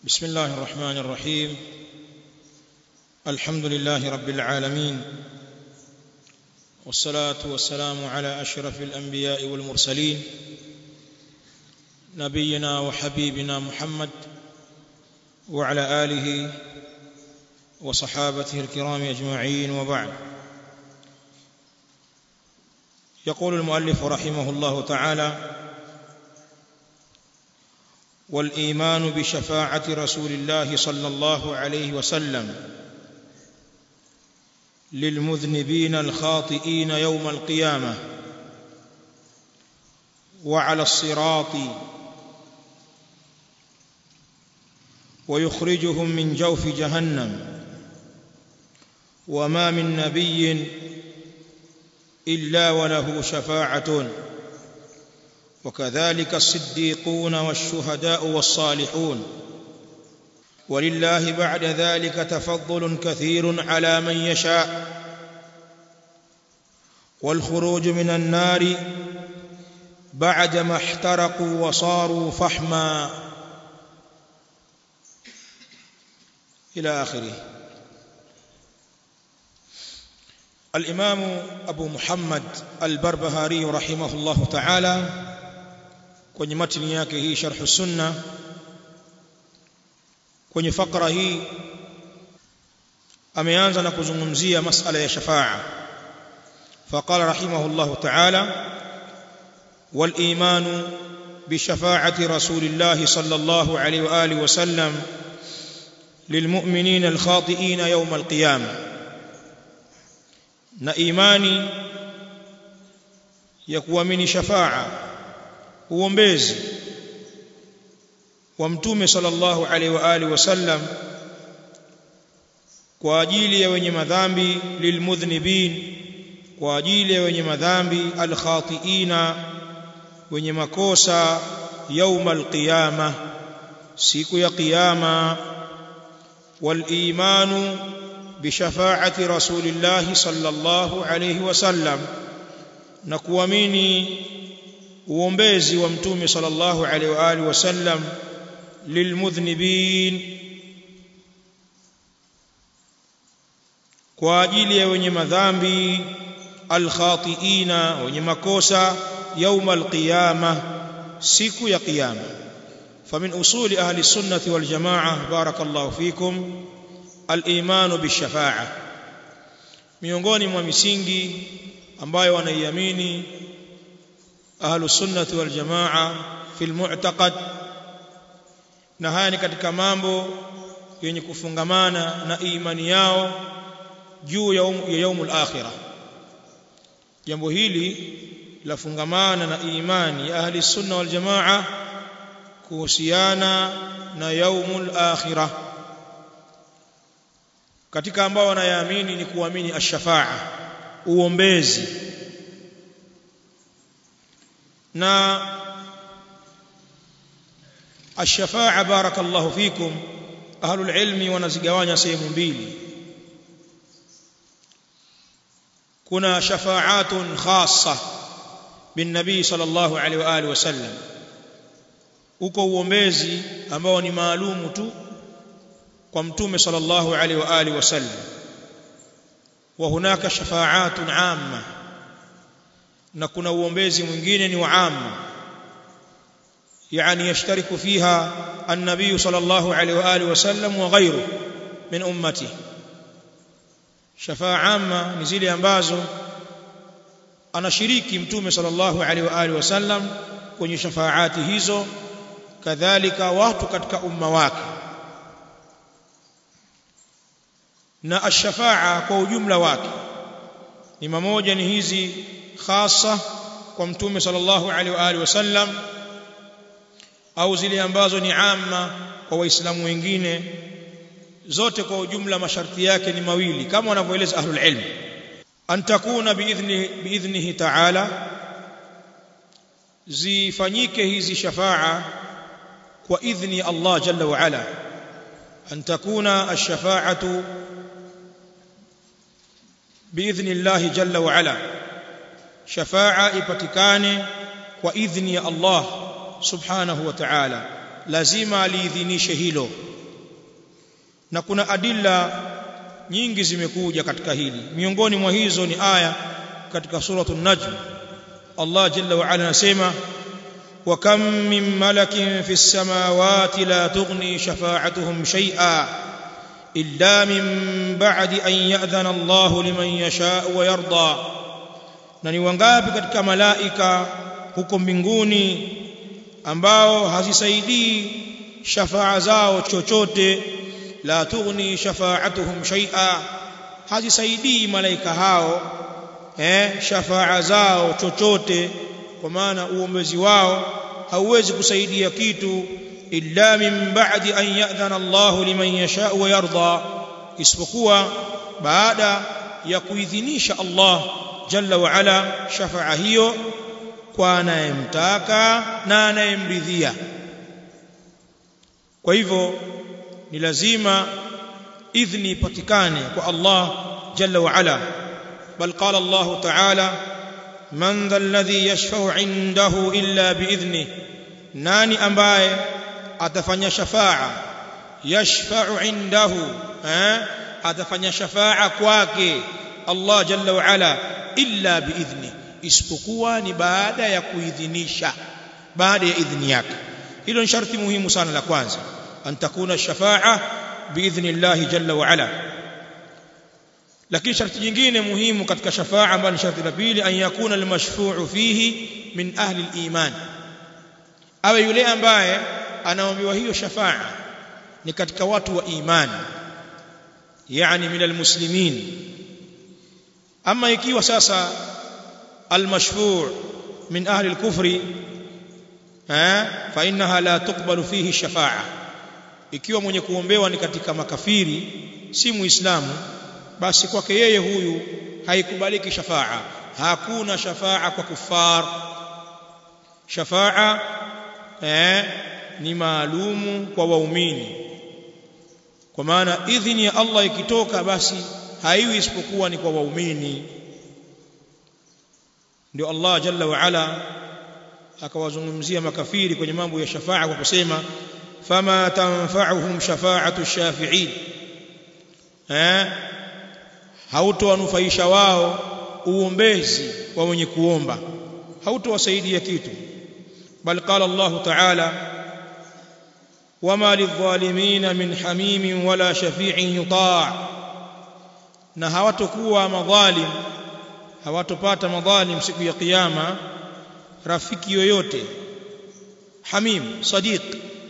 بسم الله الرحمن الرحيم الحمد لله رب العالمين والصلاه والسلام على اشرف الانبياء والمرسلين نبينا وحبيبنا محمد وعلى اله وصحابته الكرام اجمعين وبعد يقول المؤلف رحمه الله تعالى والايمان بشفاعه رسول الله صلى الله عليه وسلم للمذنبين الخاطئين يوم القيامه وعلى الصراط ويخرجهم من جوف جهنم وما من نبي الا وله شفاعه وكذلك الصديقون والشهداء والصالحون ولله بعد ذلك تفضل كثير على من يشاء والخروج من النار بعدما احترقوا وصاروا فحما الى اخره الامام ابو محمد البربهاري رحمه الله تعالى kwenye matini yake hii sharh sunna kwenye fakra hii ameanza na kuzungumzia masala ya shafa'a faqala rahimahullah ta'ala wal iman bi shafa'ati rasulillah sallallahu alayhi wa alihi wa sallam للمؤمنين الخاطئين يوم القيامه na imani ya kuamini shafa'a uombezi wa mtume sallallahu alaihi wa alihi wasallam kwa ajili ya wenye madhambi lilmudhnibin kwa ajili ya wenye madhambi alkhatiina wenye makosa يوم القيامه siku ya kiyama والايمان بشفاعه رسول الله صلى الله عليه وسلم na kuamini uombezi wa mtume sallallahu alaihi wa alihi wasallam lilmudhnibin kwa ajili ya wenye madhambi alkhatiina wenye makosa يوم القيامه siku ya kiyama فمن اصول اهل السنه والجماعه بارك الله فيكم الايمان بالشفاعه miongoni mwa misingi ambayo wanaiamini ahlu sunnati wal jamaa fil mu'taqad na haya ni katika mambo yenye kufungamana na imani yao juu ya yaumul akhirah jambo hili lafungamana na imani ya ahli sunna wal jamaa kuhusiana na yaumul akhirah katika ambao wanayaamini ni kuamini ash-shafa'a uombezi na ash-shafa'a barakallahu fikum ahlul ilmi wanazigawanya sehemu mbili kuna shafa'atun khassa bin nabii sallallahu alaihi wa alihi wasallam uko uombezi ambao ni maalumu tu kwa mtume sallallahu alaihi wa alihi wasallam wa hunaka shafa'atun 'amma na kuna uombezi mwingine ni wa amma yani yashtariku fiha an-nabiy sallallahu alaihi wa alihi wasallam wa ghayru min ummati shafa'a amma ni zile ambazo anashiriki mtume sallallahu alaihi wa alihi wasallam kwenye shafaati hizo kadhalika watu katika umma wake na ash-shafa'a kwa ujumla wake ni mamoja ni hizi khasa kwa mtume sallallahu alaihi wa alihi wasallam au zile ambazo ni amma kwa waislamu wengine zote kwa ujumla masharti yake ni mawili kama wanavyoeleza ahlul ilm an takuna biidhni biidhnihi ta'ala zifanyike hizi shafa'a kwa idhni Allah jalla wa ala an takuna ash-shafa'atu biidhni Allah jalla wa ala shafa'a ipatikane kwa idhni ya Allah subhanahu wa ta'ala lazima aliidhinishe hilo na kuna adilla nyingi zimekuja katika hili miongoni mwa hizo ni aya katika suratul najm Allah jalla wa ala anasema wa kam min malakin fis samawati la tughni shafa'atuhum shay'a illa min ba'di an ya'dhana Allah liman yasha'u wa yarda na ni wangapi katika malaika huko mbinguni ambao hazisaidii shafaa zao chochote la tughni shafa'atuhum shay'a hazisaidii malaika hao eh shafaa zao chochote kwa maana uombezi wao hauwezi kusaidia kitu illa min ba'di an ya'dhana Allah liman yasha wa yarda isipokuwa baada ya kuidhinisha Allah jalla wa ala shafaa hiyo kwa anayemtaka na anayemridhia kwa hivyo ni lazima idhni ipatikane kwa Allah jalla wa ala bal qala Allah ta'ala man dha alladhi yashfa'u 'indahu illa bi'idhni nani ambaye atafanya shafa'a yashfa'u 'indahu eh atafanya shafa'a kwake Allah jalla wa ala illa bi'idhni isipokuwa ni baada ya kuidhinisha baada ya idhni yake hilo ni sharti muhimu sana la kwanza an takuna shafa'a biidhni Allah jalla wa ala lakini sharti jingine muhimu katika shafa'a ambayo ni sharti la pili an yakuna almashfu'u fihi min ahli aliman awe yule ambaye anaombewa hiyo shafa'a ni katika watu wa imani yani min almuslimin ama ikiwa sasa almashfu' min ahli alkufri fa innaha la tuqbalu fihi shafa'a ikiwa mwenye kuombewa ni katika makafiri si muislamu basi kwake yeye huyu haikubaliki shafaa hakuna shafaa kwa kufar shafaa eh, ni maalumu kwa waumini kwa maana idhini ya Allah ikitoka basi haiwi isipokuwa ni kwa waumini ndio Allah jalla wa ala akawazungumzia makafiri kwenye mambo ya shafaa kwa kusema fama tanfa'uhum shafa'atu shafi'in eh hautowanufaisha wao uombezi wa wenye kuomba hautowasaidia kitu bal qala Allah ta'ala wama lidh-dhalimin min hamimin wala shafi'in yuta' na hawatokuwa madhalim hawatopata madhalim siku ya kiyama rafiki yoyote hamim sadiq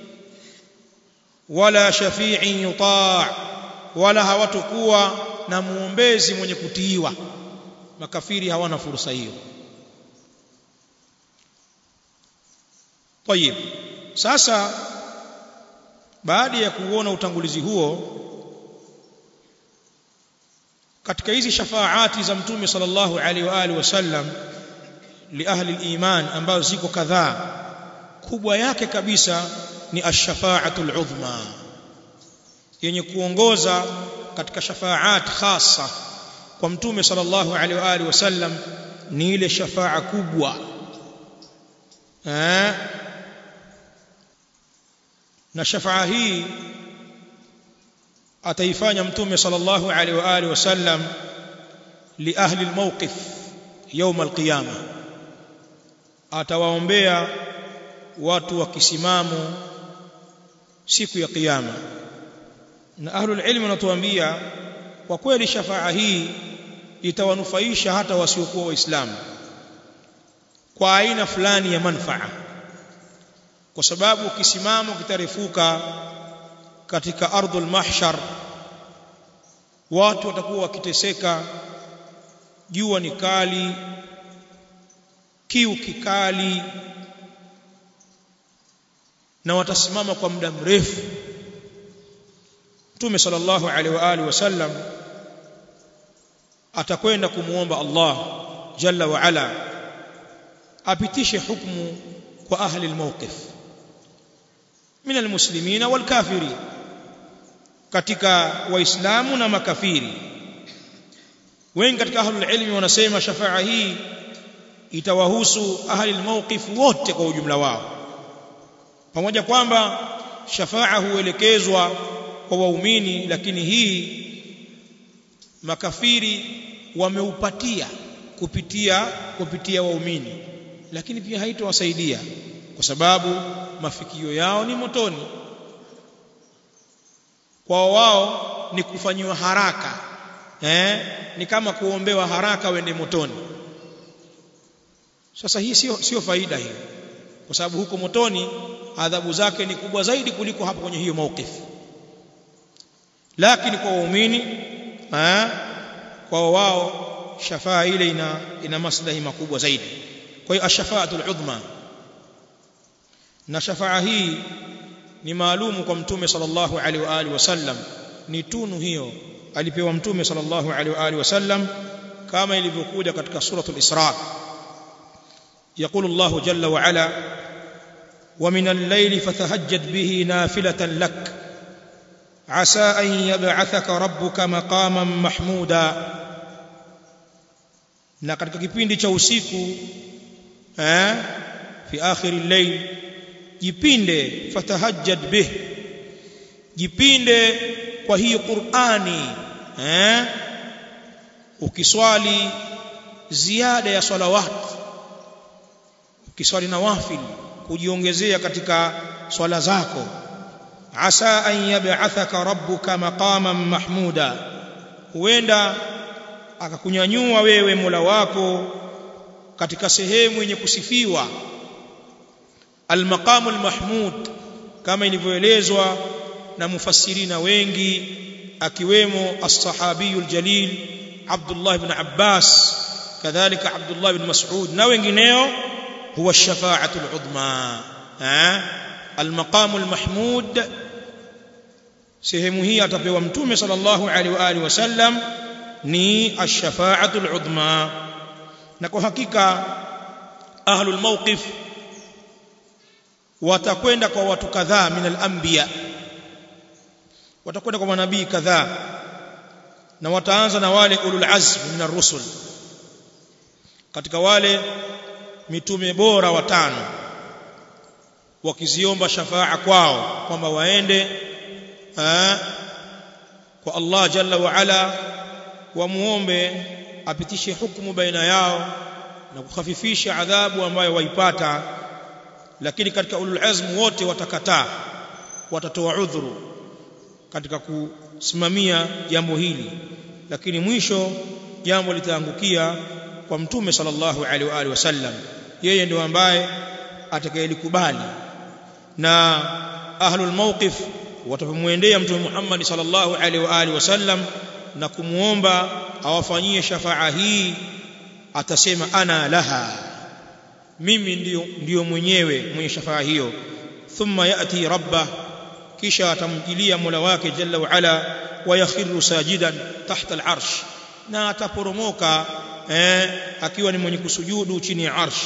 wala shafi'in yuta' wala hawatokuwa na muombezi mwenye kutiiwa makafiri hawana fursa hiyo طيب sasa baada ya kuona utangulizi huo katika hizi shafaati za mtume sallallahu alaihi wa alihi wasallam li ahli al-iman ambazo ziko kadhaa kubwa yake kabisa ni ash-shafa'atul udhma yenye kuongoza katika shafaat khasa kwa mtume sallallahu alaihi wa alihi wasallam ni ile shafaa kubwa eh na shafaa hii ataifanya mtume sallallahu alaihi wa alihi wasallam li ahli almawqif يوم القيامه atawaombea watu wa kisimamo siku ya kiyama na ahlul ilmi wanatuambia kwa kweli shafaa hii itawanufaisha hata wasiokuwa waislamu kwa aina fulani ya manfaa kwa sababu kisimamo kitarefuka katika ardhul mahshar watu watakuwa wakiteseka jua ni kali kiu kikali na watasimama kwa muda mrefu Mtume sallallahu alaihi wa alihi wasallam atakwenda kumuomba Allah jalla wa ala apitishe hukumu kwa ahli almawqif min almuslimina walkafiri katika waislamu na makafiri wengi katika ahlul ilmi wanasema shafaa hii itawahusu ahli almawqif wote kwa ujumla wao pamoja kwamba shafaa huelekezwa kwa waumini lakini hii makafiri wameupatia kupitia kupitia waumini lakini pia haitowasaidia kwa sababu mafikio yao ni motoni kwa wao ni kufanyiwa haraka eh ni kama kuombewa haraka wende motoni sasa hii sio sio faida hiyo kwa sababu huko motoni adhabu zake ni kubwa zaidi kuliko hapo kwenye hiyo maukifu lakini kwa waumini eh kwa wao shafaa ile ina ina maslahi makubwa zaidi kwa hiyo ashafaatul udhma na shafaa hii ni maalumu kwa mtume sallallahu alaihi wa alihi wasallam ni tunu hiyo alipewa mtume sallallahu alaihi wa alihi wasallam kama ilivyokuja katika suratul isra يقول الله جل وعلا ومن الليل فتهجد به نافلة لك عسى أن يبعثك ربك مقاما محمودا na katika kipindi cha usiku eh fi akhir al-layl jipinde fatahajjad bih jipinde kwa hii Qur'ani eh ukiswali ziada ya salawat ukiswali nawafil kujiongezea katika swala zako asa an yab'athaka rabbuka maqaman mahmuda huenda akakunyanyua wewe Mola wako katika sehemu yenye kusifiwa al-maqamul mahmud kama ilivyoelezwa na mufassirina wengi akiwemo as-sahabiyul jalil Abdullah ibn Abbas kadhalika Abdullah ibn Mas'ud na wengineo huwa ash-shafa'atul udma al-maqamul mahmud sehemu hii atapewa mtume sallallahu alaihi wa alihi wasallam ni ash-shafa'atul udma na kwa hakika ahlul mawqif watakwenda kwa watu kadhaa min al-anbiya watakwenda kwa manabii kadhaa na wataanza na wale ulul azm min ar-rusul katika wale mitume bora watano wakiziomba shafaa kwao kwamba waende aa, kwa Allah jalla wa ala wamuombe apitishe hukumu baina yao na kukhafifisha adhabu ambayo waipata lakini katika ulul azm wote watakataa watatoa udhuru katika kusimamia jambo hili lakini mwisho jambo litaangukia kwa mtume sallallahu alaihi wa alihi wasallam yeye ndio ambaye atakayelikubali na ahlul mawqif watapomwendea mtume Muhammad sallallahu alaihi wa alihi wasallam na kumuomba awafanyie shafaa hii atasema ana laha mimi ndio ndio mwenyewe mwenye shafaa hiyo thumma yati rabba kisha atamjilia mola wake jalla wa ala wayakhiru sajidan tahta al-arsh na ataporomoka eh, akiwa ni mwenye kusujudu chini ya arsh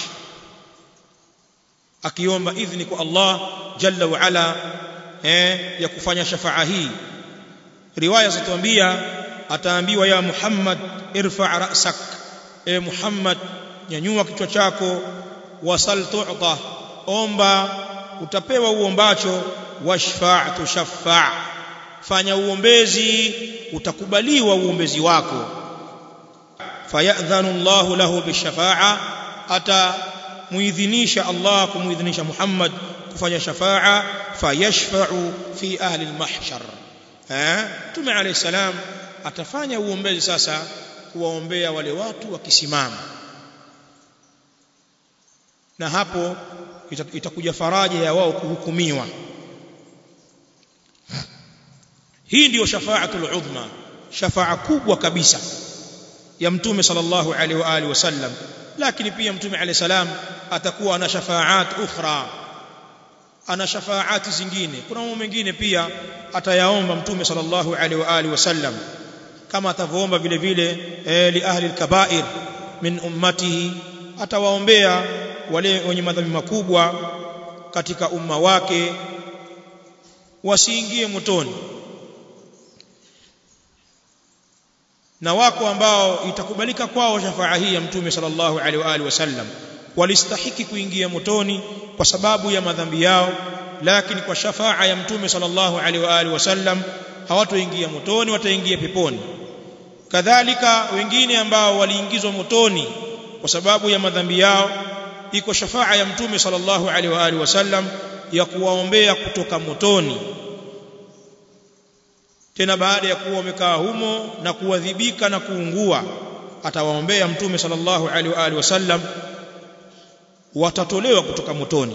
akiomba idhni kwa Allah jalla wa ala eh, ya kufanya shafaa hii riwaya zituambia ataambiwa ya Muhammad irfa ra'sak e Muhammad nyanyua kichwa chako wasal tu'ta omba utapewa uombacho washfa' tushaffa' fanya uombezi utakubaliwa uombezi wako fayadhanu Allah lahu bishafa'a ata muidhinisha Allah kumuidhinisha Muhammad kufanya shafa'a fayashfa'u fi ahli al-mahshar eh tume alayhi salam atafanya uombezi sasa kuwaombea wale watu wakisimama na hapo itakuja faraja ya wao kuhukumiwa hii ndiyo shafaatul udhma shafaa kubwa kabisa ya mtume sallallahu alaihi wa alihi wasallam lakini pia mtume alayhi salam atakuwa na shafaat ukhra ana shafaati zingine kuna mambo mengine pia atayaomba mtume sallallahu alaihi wa alihi wasallam kama atavyoomba vile vile eh, li ahli alkabair min ummatihi atawaombea wale wenye madhambi makubwa katika umma wake wasiingie motoni na wako ambao itakubalika kwao shafaa hii ya mtume sallallahu alaihi wa alihi wasallam walistahiki kuingia motoni kwa sababu ya madhambi yao lakini kwa shafaa ya mtume sallallahu alaihi wa alihi wasallam hawatoingia motoni wataingia peponi kadhalika wengine ambao waliingizwa motoni kwa sababu ya madhambi yao iko shafaa ya mtume sallallahu alaihi wa alihi wasallam ya kuwaombea kutoka motoni tena baada ya kuwa wamekaa humo na kuadhibika na kuungua atawaombea mtume sallallahu alaihi wa alihi wasallam watatolewa kutoka motoni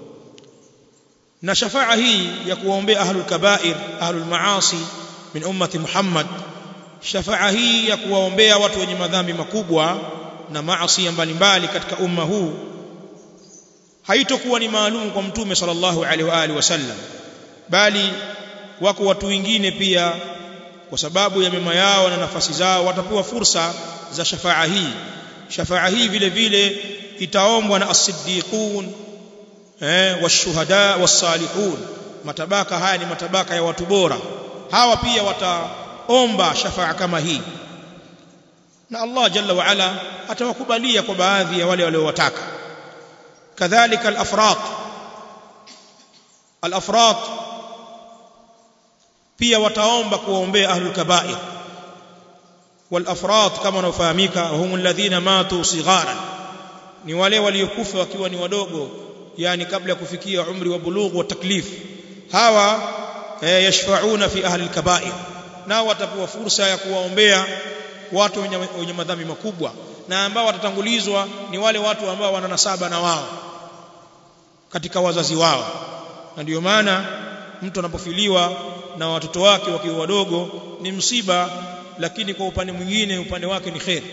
na shafaa hii ya kuwaombea ahlul kabair ahlul maasi min ummati Muhammad shafaa hii ya kuwaombea watu wenye madhambi makubwa na maasi mbalimbali katika umma huu haitokuwa ni maalum kwa mtume sallallahu alaihi wa alihi wasallam bali wako watu wengine pia kwa sababu ya mema yao na nafasi zao watapewa fursa za shafaa hii shafaa hii vile vile itaombwa na as-siddiqun eh washuhada was-salihun matabaka haya ni matabaka ya watu bora hawa pia wataomba shafaa kama hii na Allah jalla wa ala atawakubalia kwa baadhi ya wale waliowataka kadhalika al-afrat al-afrat pia wataomba kuwaombea ahlul kaba'ir wal afrat kama wanafahamika hum alladhina matu sigharan ni wale waliokufa wakiwa ni wadogo yani kabla ya kufikia umri wa bulugh wa taklif hawa eh, yashfauna fi ahli alkaba'ir nao watapewa fursa ya kuwaombea watu wenye madhambi makubwa na ambao watatangulizwa ni wale watu ambao wana nasaba na wao katika wazazi wao na ndio maana mtu anapofiliwa na watoto wake wakiwa wadogo ni msiba lakini kwa upande mwingine upande wake ni khair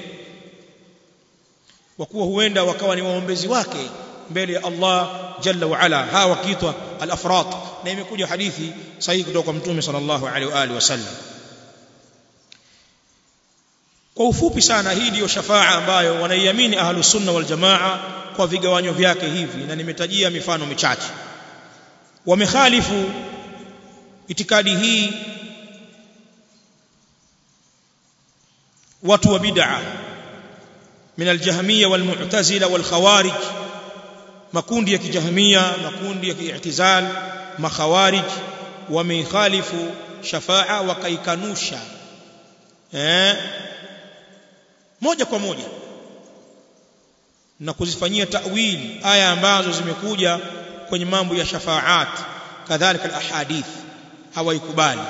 kwa kuwa huenda wakawa ni waombezi wake mbele ya Allah jalla wa ala hawa wakiitwa al-afrat na imekuja hadithi sahihi kutoka kwa mtume sallallahu alaihi wa alihi wasallam kwa ufupi sana hii ndiyo shafaa ambayo wanaiamini ahlus sunna wal jamaa kwa vigawanyo vyake hivi na nimetajia mifano michache wamekhalifu itikadi hii watu wa bid'a min aljahmiyya walmu'tazila walkhawarij makundi ya kijahmia makundi ya ki'tizal makhawarij wameikhalifu shafaa wakaikanusha eh moja kwa moja na kuzifanyia ta'wil aya ambazo zimekuja kwenye mambo ya shafaat kadhalika alahadith hawaikubali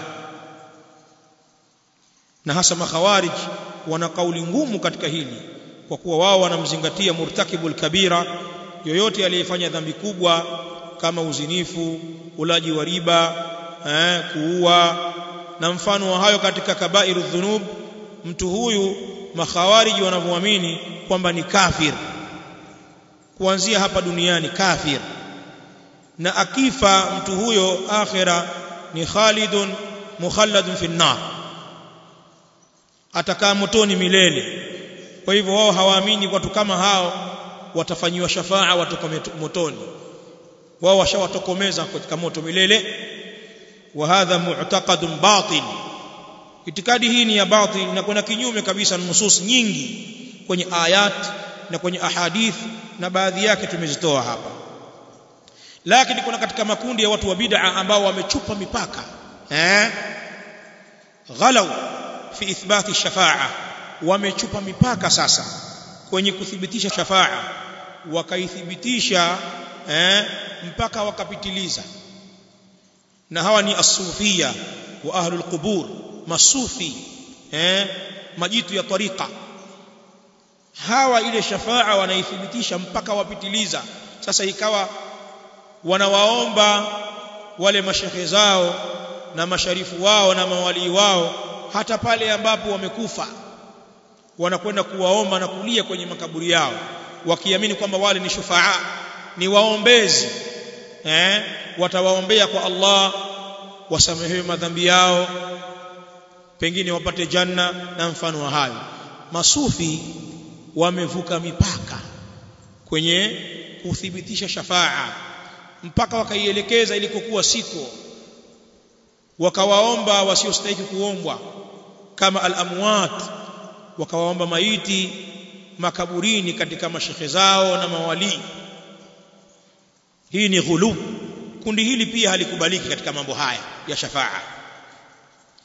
na hasa makhawarij wana kauli ngumu katika hili kwa kuwa wao wanamzingatia murtakibul kabira yoyote aliyefanya dhambi kubwa kama uzinifu ulaji wa riba eh, kuua na mfano wa hayo katika kabairu dhunub mtu huyu makhawariji wanavyoamini kwamba ni kafir kuanzia hapa duniani kafir na akifa mtu huyo akhira ni khalidun mukhalladun fi nar atakaa motoni milele kwa hivyo wao hawaamini watu kama hao watafanyiwa shafaa watoka motoni wao washawatokomeza katika moto milele wa hadha mu'taqadun batil itikadi hii ni ya batil na kuna kinyume kabisa na nusus nyingi kwenye ayat na kwenye ahadith na baadhi yake tumezitoa hapa lakini kuna katika makundi ya watu wa bid'a ambao wamechupa mipaka eh ghalau fi ithbati shafa'a wamechupa mipaka sasa kwenye kuthibitisha shafa'a wakaithibitisha eh mpaka wakapitiliza na hawa ni asufia wa ahlul qubur masufi eh majitu ya tariqa hawa ile shafaa wanaithibitisha mpaka wapitiliza sasa ikawa wanawaomba wale mashehe zao na masharifu wao na mawalii wao hata pale ambapo wamekufa wanakwenda kuwaomba na kulia kwenye makaburi yao wakiamini kwamba wale ni shufaa ni waombezi eh watawaombea kwa Allah wasamehewe madhambi yao pengine wapate janna na mfano wa hayo masufi wamevuka mipaka kwenye kuthibitisha shafaa mpaka wakaielekeza ilikokuwa siko wakawaomba wasiostahili kuombwa kama al-amwat wakawaomba maiti makaburini katika mashehe zao na mawalii hii ni ghulub kundi hili pia halikubaliki katika mambo haya ya shafaa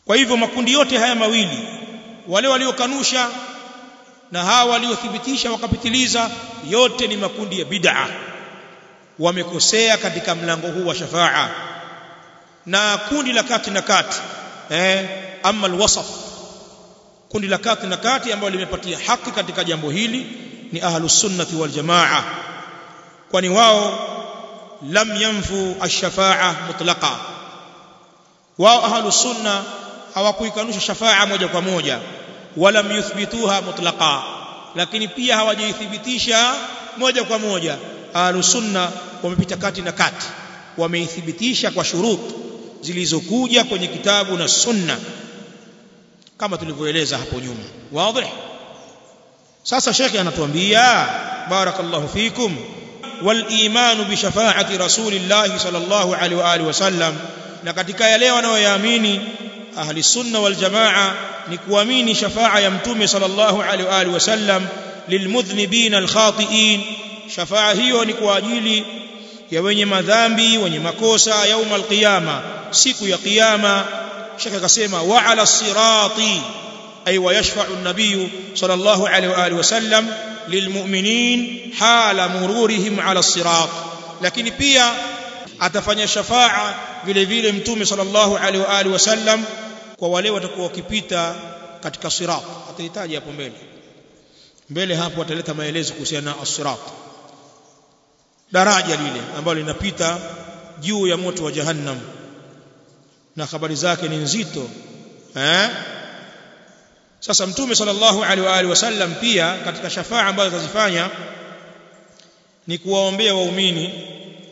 kwa hivyo makundi yote haya mawili wale waliokanusha na hawa waliothibitisha wakapitiliza yote ni makundi ya bid'a wamekosea katika mlango huu wa shafaa na kundi la kati na kati eh ama alwasaf kundi la kati na kati ambalo limepatia haki katika jambo hili ni ahlus sunnati wal jamaa kwani wao lam yanfu ash-shafa'a mutlaqa wao ahlus sunna hawakuikanusha shafaa moja kwa moja wala yuthbituha mutlaqa lakini pia hawajaithibitisha moja kwa moja ahlus sunna wamepita kati na kati wameithibitisha kwa shurut zilizokuja kwenye kitabu na sunna kama tulivyoeleza hapo nyuma wazi sasa shekhi anatuambia barakallahu fikum wal iman bi shafaati rasulillah sallallahu alaihi wa alihi wasallam na katika yale wanayoyaamini ahli sunna wal jamaa ni kuamini shafaa ya mtume sallallahu alaihi wa alihi wasallam lilmudhnibina alkhati'in shafaa hiyo ni kwa ajili ya wenye madhambi wenye makosa yauma alqiyama siku ya kiyama shaka akasema wa ala sirati ay wa yashfa'u an-nabiy sallallahu alaihi wa alihi wasallam lilmu'minin hala mururihim ala sirat lakini pia atafanya shafaa vile vile mtume sallallahu alaihi wa alihi wasallam kwa wale watakuwa wakipita katika sirat atahitaji hapo mbele mbele hapo ataleta maelezo kuhusiana na as-sirat daraja lile ambalo linapita juu ya moto wa jahannam na habari zake ni nzito eh sasa mtume sallallahu alaihi wa alihi wasallam pia katika shafaa ambazo atazifanya ni kuwaombea waumini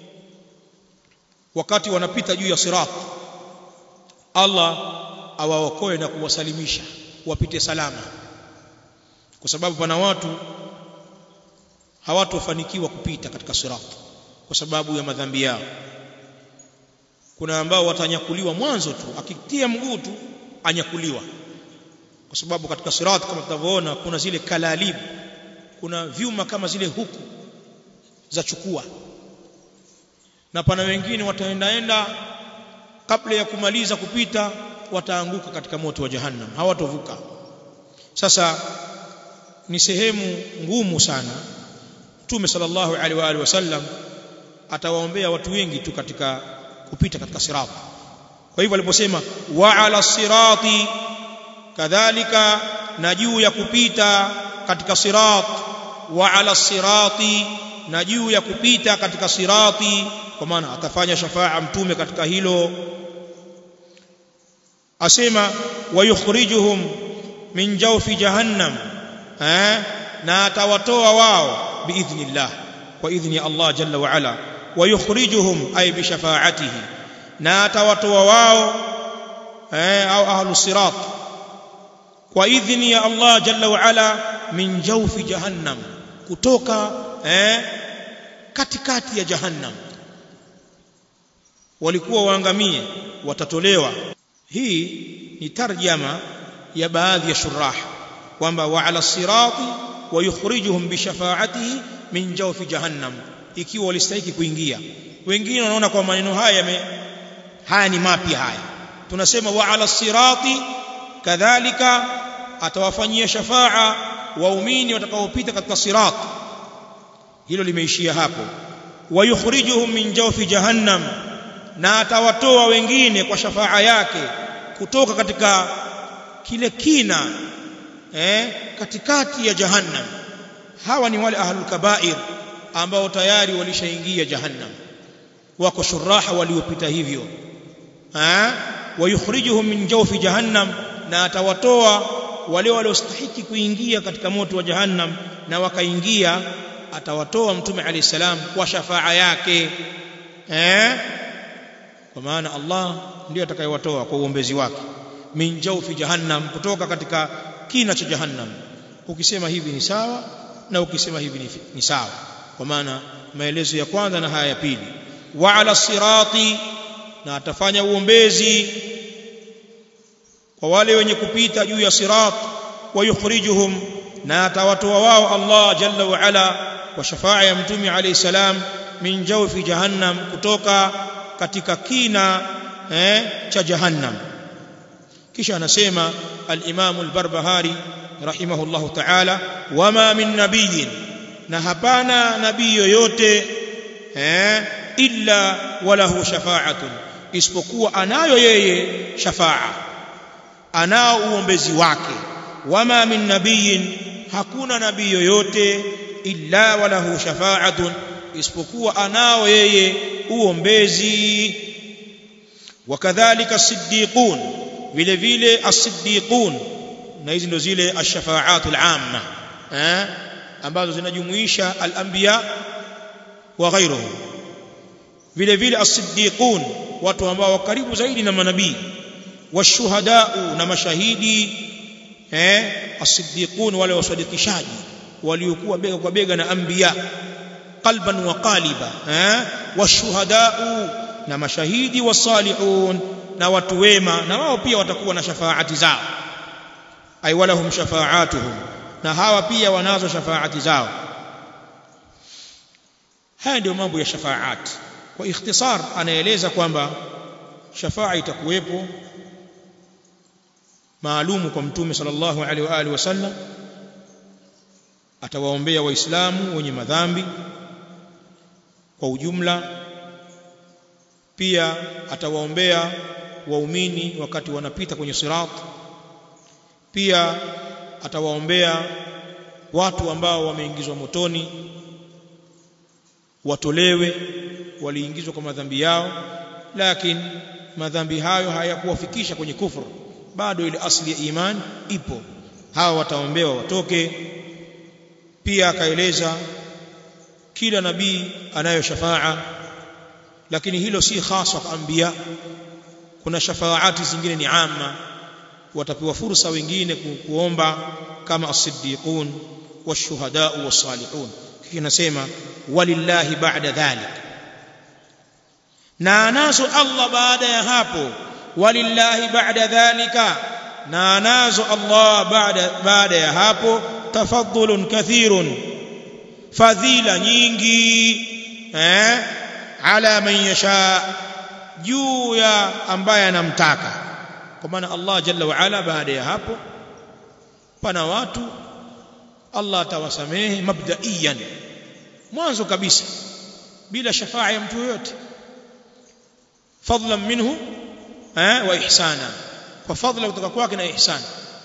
wakati wanapita juu ya sirat Allah awaokoe na kuwasalimisha wapite salama kwa sababu pana watu hawatofanikiwa kupita katika sirat kwa sababu ya madhambi yao kuna ambao watanyakuliwa mwanzo tu akitia mguu tu anyakuliwa kwa sababu katika sirat kama tutavyoona kuna zile kalalib kuna vyuma kama zile huku za chukua na pana wengine wataendaenda kabla ya kumaliza kupita wataanguka katika moto wa jahannam hawatovuka sasa ni sehemu ngumu sana Mtume sallallahu alaihi wa alihi wasallam atawaombea watu wengi tu katika kupita katika sirat kwa hivyo aliposema wa ala sirati kadhalika na juu ya kupita katika sirat wa ala sirati na juu ya kupita katika sirati kwa maana atafanya shafaa mtume katika hilo asema wayukhrijuhum min jawfi jahannam eh na atawatoa wao biidhnillah kwa idhni Allah jalla wa ala wayukhrijuhum ay bi shafaatihi na atawatoa wao eh au ahlus sirat kwa idhni ya Allah jalla wa ala min jawfi jahannam kutoka eh katikati ya jahannam walikuwa waangamie watatolewa hii ni tarjama ya baadhi ya shurah kwamba wa ala sirati wa yukhrijuhum bi shafaatihi min jawfi jahannam ikiwa walistahiki kuingia wengine wanaona kwa maneno haya yame haya ni mapya haya tunasema wa ala sirati kadhalika atawafanyia shafaa waumini watakaopita katika sirat hilo limeishia hapo wa yukhrijuhum min jawfi jahannam na atawatoa wengine kwa shafaa yake kutoka katika kile kina eh katikati ya jahannam hawa ni wale ahlul kabair ambao tayari walishaingia jahannam wako shuraha waliopita hivyo eh wayukhrijuhum min jawfi jahannam na atawatoa wale waliostahiki kuingia katika moto wa jahannam na wakaingia atawatoa mtume alayhi salam kwa shafaa yake eh kwa maana Allah ndiye atakayewatoa kwa uombezi wake min jawfi jahannam kutoka katika kina cha jahannam ukisema hivi ni sawa na ukisema hivi ni, ni sawa kwa maana maelezo ya kwanza na haya ya pili wa ala sirati na atafanya uombezi kwa wale wenye kupita juu ya sirat wa yukhrijuhum na atawatoa wao Allah jalla wa ala kwa shafaa ya mtume alayhi salam min jawfi jahannam kutoka katika kina eh, cha jahannam kisha anasema al-Imam al-Barbahari rahimahullahu ta'ala wama min nabiyyin na hapana nabii yoyote eh illa walahu shafa'atun isipokuwa anayo yeye shafa'a anao uombezi wake wama min nabiyyin hakuna nabii yoyote illa walahu shafa'atun isipokuwa anao yeye uombezi wakadhalika as-siddiqun vile vile as-siddiqun na hizi ndo zile ash-shafa'atul amma eh ambazo zinajumuisha al-anbiya wa ghairuhum vile vile as-siddiqun watu ambao karibu zaidi na manabii washuhadau na mashahidi eh as-siddiqun wale wasadikishaji waliokuwa bega kwa bega na anbiya qalban wa qaliba eh washuhadau na mashahidi wasalihun na watu wema na wao pia watakuwa na shafaati zao ay walahum shafaatuhum na hawa pia wanazo shafaati zao haya ndio mambo ya shafaat kwa ikhtisar anaeleza kwamba shafaa itakuwepo maalumu kwa mtume sallallahu alaihi wa alihi wasallam atawaombea waislamu wenye madhambi kwa ujumla pia atawaombea waumini wakati wanapita kwenye sirat pia atawaombea watu ambao wameingizwa motoni watolewe waliingizwa kwa madhambi yao lakini madhambi hayo hayakuwafikisha kwenye kufuru bado ile asli ya imani ipo hawa wataombewa watoke pia akaeleza kila nabii anayo shafaa lakini hilo si hasa kwa anbiya kuna shafaati zingine ni amma watapewa fursa wengine kuomba kama as-siddiqun wash-shuhada was-salihun kisha nasema walillahi ba'da dhalik na anazo Allah baada ya hapo walillahi ba'da dhalika na anazo Allah baada baada ya hapo tafaddulun kathirun fadhila nyingi eh ala man yasha juu ya ambaye anamtaka kwa maana Allah jalla wa ala baada ya hapo pana watu Allah atawasamehe mabdaiyan mwanzo kabisa bila shafaa ya mtu yoyote fadlan minhu eh wa ihsana kwa fadla kutoka kwake na ihsana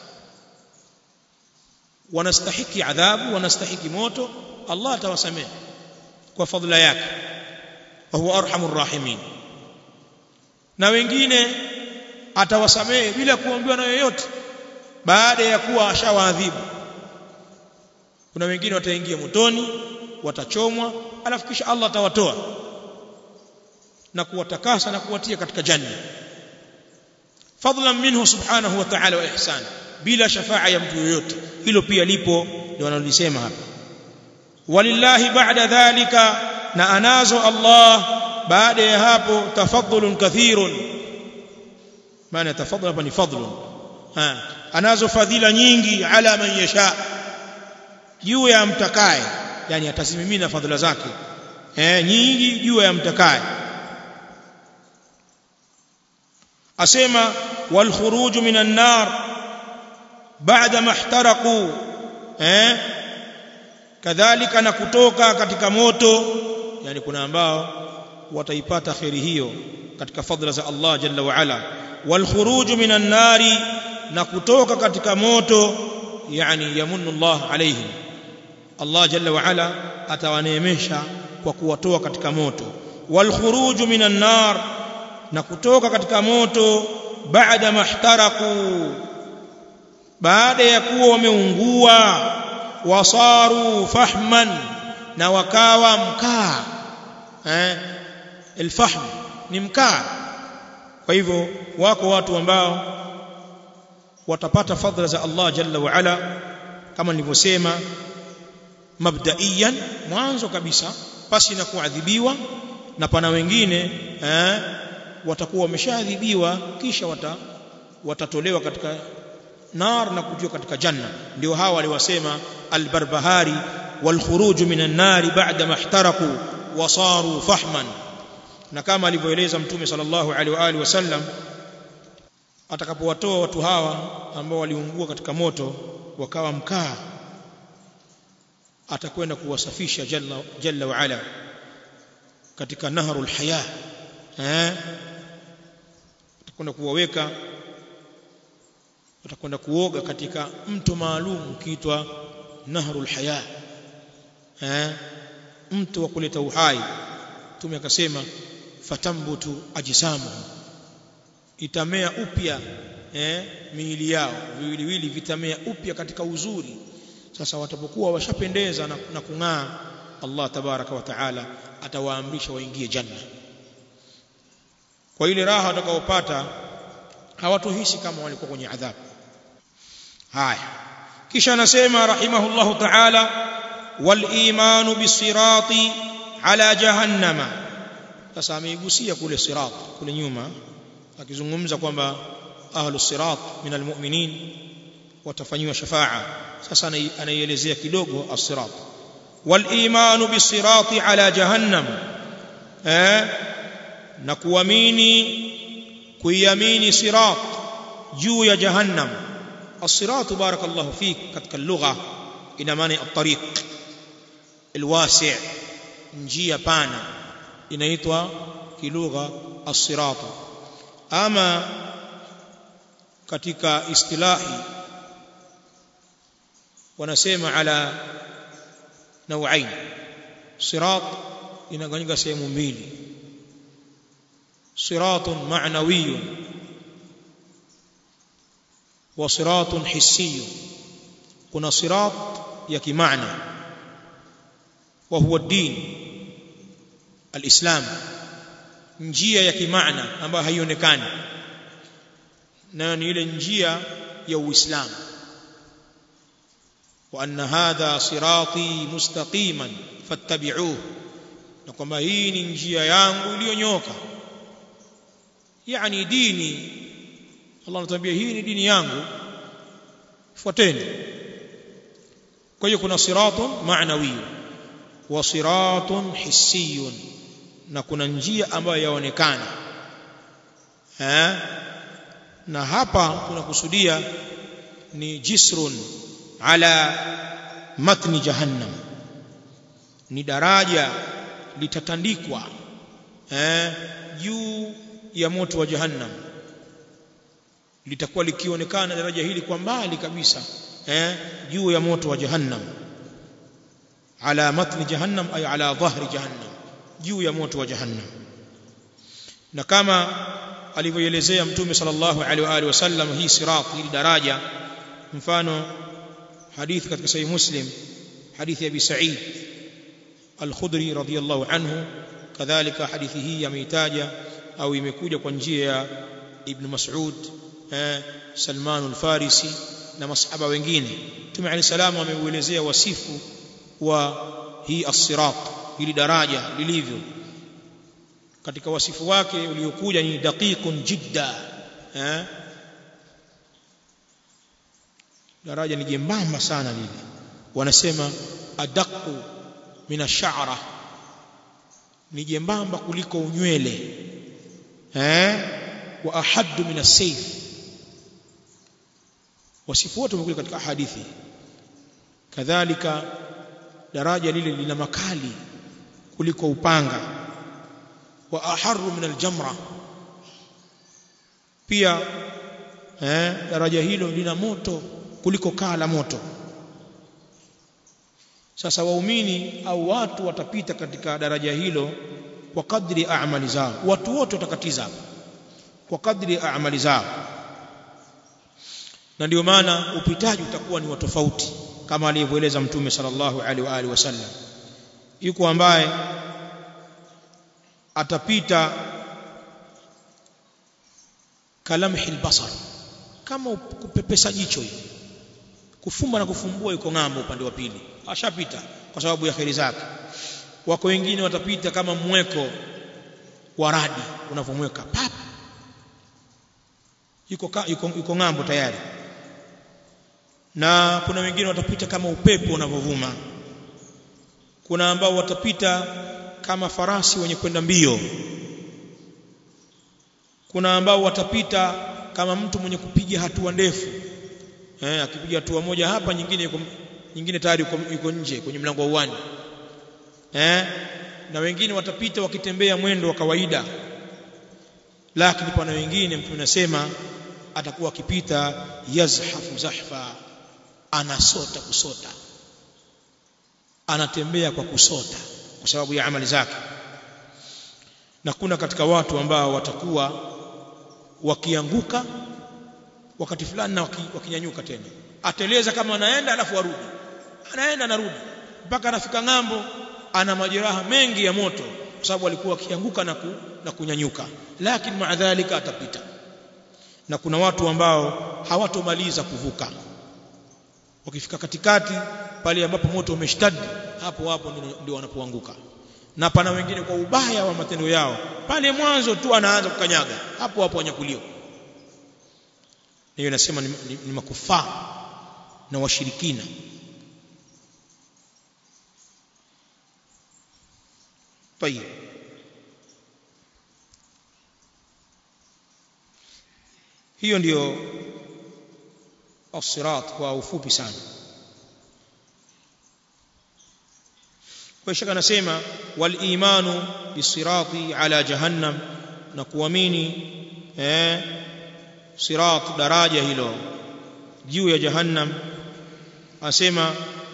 wanastahiki adhabu wanastahiki moto Allah atawasamehe kwa fadla yake wa huwa arhamur rahimin na wengine atawasamehe bila kuombewa na yoyote baada ya kuwa ashawaadhibu kuna wengine wataingia motoni watachomwa alafu kisha Allah atawatoa na kuwatakasa na kuwatia katika janna fadlan minhu subhanahu wa ta'ala wa ihsan bila shafaa ya mtu yoyote hilo pia lipo ndio wanalisema hapa walillahi ba'da dhalika na anazo Allah baada ya hapo tafaddulun kathirun maana tafaddul hapa ni fadlun ha anazo fadhila nyingi ala man yasha juu ya mtakaye yani atasimimina fadhila zake eh nyingi juu ya mtakaye asema wal khuruj minan nar baada mahtaraqu eh kadhalika na kutoka katika moto yani kuna ambao wataipata khairi hiyo katika fadhila za Allah jalla wa ala wal khuruj minan nari na kutoka katika moto yani yamunnu Allah alaihim Allah jalla wa ala atawaneemesha kwa kuwatoa katika moto wal khuruj minan nar na kutoka katika moto baada mahtaraku baada ya kuwa wameungua wasaru fahman na wakawa mkaa eh alfahm ni mkaa kwa hivyo wako watu ambao watapata fadhila za Allah jalla wa ala kama nilivyosema mabdaiyan mwanzo kabisa pasi na kuadhibiwa na pana wengine eh watakuwa wameshaadhibiwa kisha wata, watatolewa katika nar na kutiwa katika janna ndio hawa waliwasema albarbahari والخروج من النار بعد ما احترقوا وصاروا فحما na kama alivyoeleza mtume sallallahu alaihi wa alihi wasallam atakapowatoa watu hawa ambao waliungua katika moto wakawa mkaa atakwenda kuwasafisha jalla jalla wa ala katika naharul haya eh atakwenda kuwaweka atakwenda kuoga katika mto maalum ukiitwa naharul haya eh mto wa kuleta uhai tume akasema fatambutu ajsamu itamea upya eh miili yao viwiliwili vitamea upya katika uzuri sasa watapokuwa washapendeza na, na kung'aa Allah tabaraka wa taala atawaamrisha waingie janna kwa ile raha watakaopata hawatohisi kama walikuwa kwenye adhabu haya kisha anasema rahimahullahu taala wal imanu bisirati ala jahannama sasa ameigusia kule sirat kule nyuma akizungumza kwamba ahlus sirat min almu'minin watafanyiwa shafaa sasa anaielezea kidogo as-sirat wal imanu bisirati ala jahannam eh na kuamini kuiamini sirat juu ya jahannam as-sirat barakallahu fik katika lugha ina maana at-tariq alwasi' njia pana inaitwa kilugha as-sirat ama katika istilahi wanasema ala nauain sirat inagawanyika sehemu mbili siratun ma'nawiyun wa siratun hissiyun kuna sirat ya kimaana wa huwa din alislam njia ya kimaana ambayo haionekani nayo ni ile njia ya uislamu وأن هذا صراطي مستقيما فاتبعوه na kwamba hii ni njia yangu iliyonyoka yani dini Allah anatuambia hii ni dini yangu fuateni kwa hiyo kuna siratun ma'nawi wa siratun hissiyun na kuna njia ambayo yaonekana eh na hapa tunakusudia ni jisrun ala matni jahannam ni daraja litatandikwa eh juu ya moto wa jahannam litakuwa likionekana daraja hili kwa mbali kabisa eh juu ya moto wa jahannam ala matni jahannam ay ala dhahri jahannam juu ya moto wa jahannam na kama alivyoelezea mtume sallallahu alaihi wa alihi wasallam hii sirat hili daraja mfano حديث katika sahih muslim hadithi abi sa'id al-khudri radiyallahu anhu kadhalika hadithi hii ameitaja au imekuja kwa njia ya ibn mas'ud eh, salman al-farisi na masahaba wengine Mtume عليه السلام ameuelezea wasifu wa hii as-sirat hili daraja lilivyo katika wasifu wake uliokuja ni daqiqun jidda eh daraja ni jembamba sana lile wanasema adaqu min ash-sha'ra ni jembamba kuliko unywele eh wa ahaddu min as-sayf wasifu wote umekuja katika hadithi kadhalika daraja lile lina makali kuliko upanga wa aharru min al-jamra pia eh daraja hilo lina moto kuliko kaa la moto sasa waumini au watu watapita katika daraja hilo kwa kadri amali zao watu wote watakatiza kwa kadri amali zao na ndio maana upitaji utakuwa ni wa tofauti kama alivyoeleza mtume sallallahu alaihi wa alihi wasallam yuko ambaye atapita kalamhi albasar kama kupepesa jicho hivi kufumba na kufumbua yuko ng'ambo upande wa pili ashapita kwa sababu ya kheri zake wako wengine watapita kama mweko wa radi unavomweka pap yuko, ka, yuko, yuko ng'ambo tayari na kuna wengine watapita kama upepo unavovuma kuna ambao watapita kama farasi wenye kwenda mbio kuna ambao watapita kama mtu mwenye kupiga hatua ndefu eh akipiga hatua moja hapa nyingine yuko nyingine tayari yuko, yuko nje kwenye mlango wa uwanja eh na wengine watapita wakitembea mwendo wa kawaida lakini pana wengine mtu anasema atakuwa akipita yazhafu zahfa anasota kusota anatembea kwa kusota kwa sababu ya amali zake na kuna katika watu ambao watakuwa wakianguka wakati fulani na waki, wakinyanyuka tena ateleza kama anaenda alafu arudi anaenda anarudi mpaka anafika ng'ambo ana majeraha mengi ya moto kwa sababu alikuwa akianguka na, ku, na kunyanyuka lakini maadhalika atapita na kuna watu ambao hawatomaliza kuvuka wakifika katikati pale ambapo moto umeshtadi hapo hapo ndio wanapoanguka na pana wengine kwa ubaya wa matendo yao pale mwanzo tu anaanza kukanyaga hapo hapo wanyakuliwa hiyo nasema ni, ni, ni makufaa na washirikina طيب hiyo ndiyo as-sirat kwa ufupi sana kwa shaka nasema wal imanu bisirati ala jahannam na kuamini eh sirat daraja hilo juu ya jahannam asema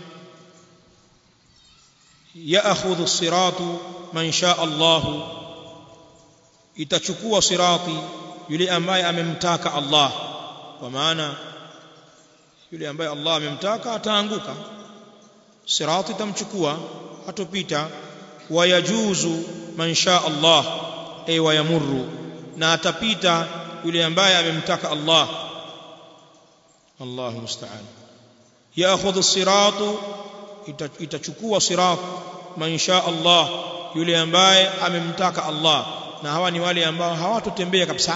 ya'khudhu as-siratu man shaa Allah itachukua sirati yule ambaye amemtaka Allah kwa maana yule ambaye Allah amemtaka ataanguka sirati tamchukua hatopita wayajuzu man shaa Allah ay wayamurru na atapita yule ambaye amemtaka Allah Allahu musta'an yaakhudhu as-siratu itachukua sirat man shaa Allah yule ambaye amemtaka Allah na hawa ni wale ambao hawatotembea kabisa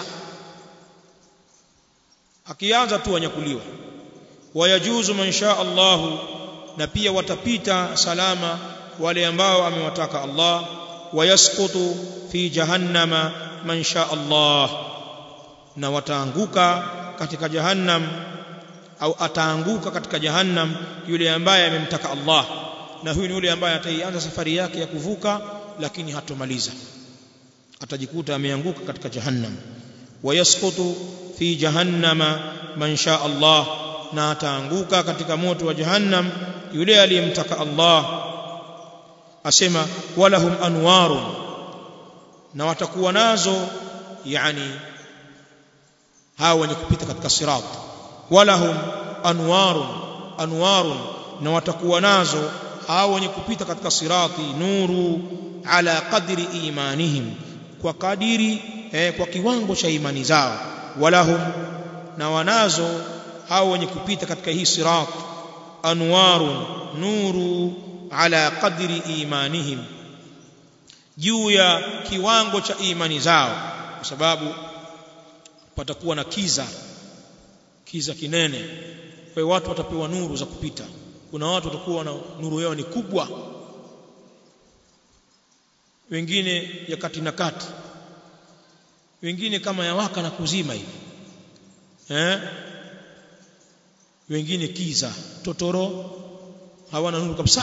akianza tu wanyakuliwa wayajuzu man shaa Allah na pia watapita salama wale ambao amewataka Allah wayasqutu fi jahannama man shaa Allah na wataanguka katika jahannam au ataanguka katika jahannam yule ambaye amemtaka Allah na huyu ni yule ambaye ataianza safari yake ya kuvuka lakini hatomaliza atajikuta ameanguka katika jahannam wayasqutu fi jahannama man shaa Allah na ataanguka katika moto wa jahannam yule aliyemtaka Allah asema walahum anwarun na watakuwa nazo yani hao wenye kupita katika sirat walahum anwarun anwarun na watakuwa nazo hao wenye kupita katika sirati nuru ala qadri imanihim kwa kadiri eh, kwa kiwango cha imani zao walahum na wanazo hao wenye kupita katika hii sirat anwarun nuru ala qadri imanihim juu ya kiwango cha imani zao kwa sababu patakuwa na kiza kiza kinene kwa hiyo watu watapewa nuru za kupita kuna watu watakuwa na nuru yao ni kubwa wengine ya kati na kati wengine kama ya waka na kuzima hivi eh wengine kiza totoro hawana nuru kabisa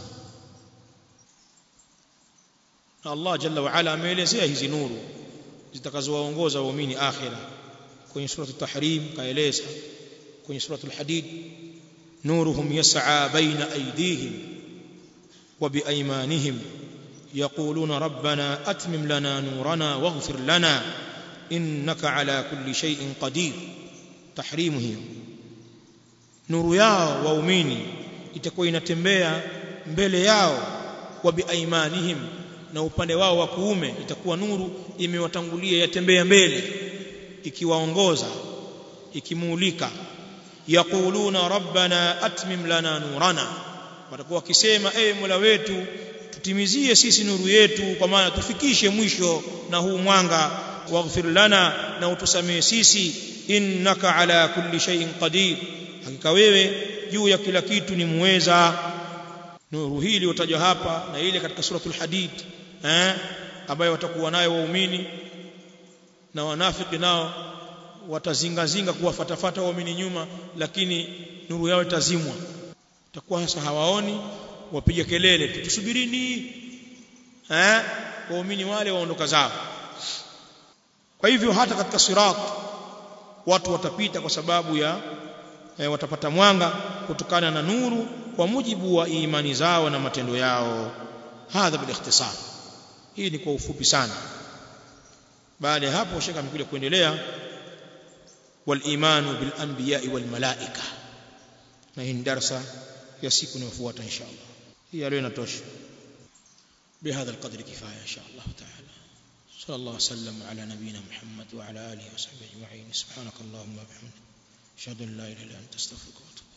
na Allah jalla wa ala ameelezea hizi nuru zitakazowaongoza waumini akhira kwenye sura at-tahrim kaeleza kwenye sura al-hadid nuruhum yas'a baina aydihim wa biaymanihim يقولون ربنا أتمم لنا نورنا واغفر لنا إنك على كل شيء قدير تحريمه nuru yao waumini itakuwa inatembea mbele yao wa biaimanihim na upande wao wa kuume itakuwa nuru imewatangulia yatembea mbele ikiwaongoza ikimuulika yaquluna rabbana atmim lana nurana watakuwa wakisema ewe mola wetu tutimizie sisi nuru yetu kwa maana tufikishe mwisho na huu mwanga waghfir lana na utusamee sisi innaka ala kulli shay'in qadir hakika wewe juu ya kila kitu ni muweza nuru hii iliyotajwa hapa na ile katika suratul hadid eh ambayo watakuwa nayo waumini na wanafiki nao watazingazinga kuwafatafata waumini nyuma lakini nuru yao itazimwa takuwa sasa hawaoni wapiga kelele tu tusubirini eh waumini wale waondoka zao kwa hivyo hata katika sirat watu watapita kwa sababu ya e, watapata mwanga kutokana na nuru kwa mujibu wa imani zao na matendo yao hadha bil ikhtisar hii ni kwa ufupi sana baada ya hapo shaka amekuja kuendelea wal imanu bil anbiya'i wal malaika na hii ni darasa ya siku inayofuata inshallah hii leo inatosha بهذا القدر كفايه ان شاء الله تعالى صلى الله وسلم على نبينا محمد وعلى اله وصحبه اجمعين سبحانك اللهم وبحمدك اشهد ان لا اله الا انت استغفرك واتوب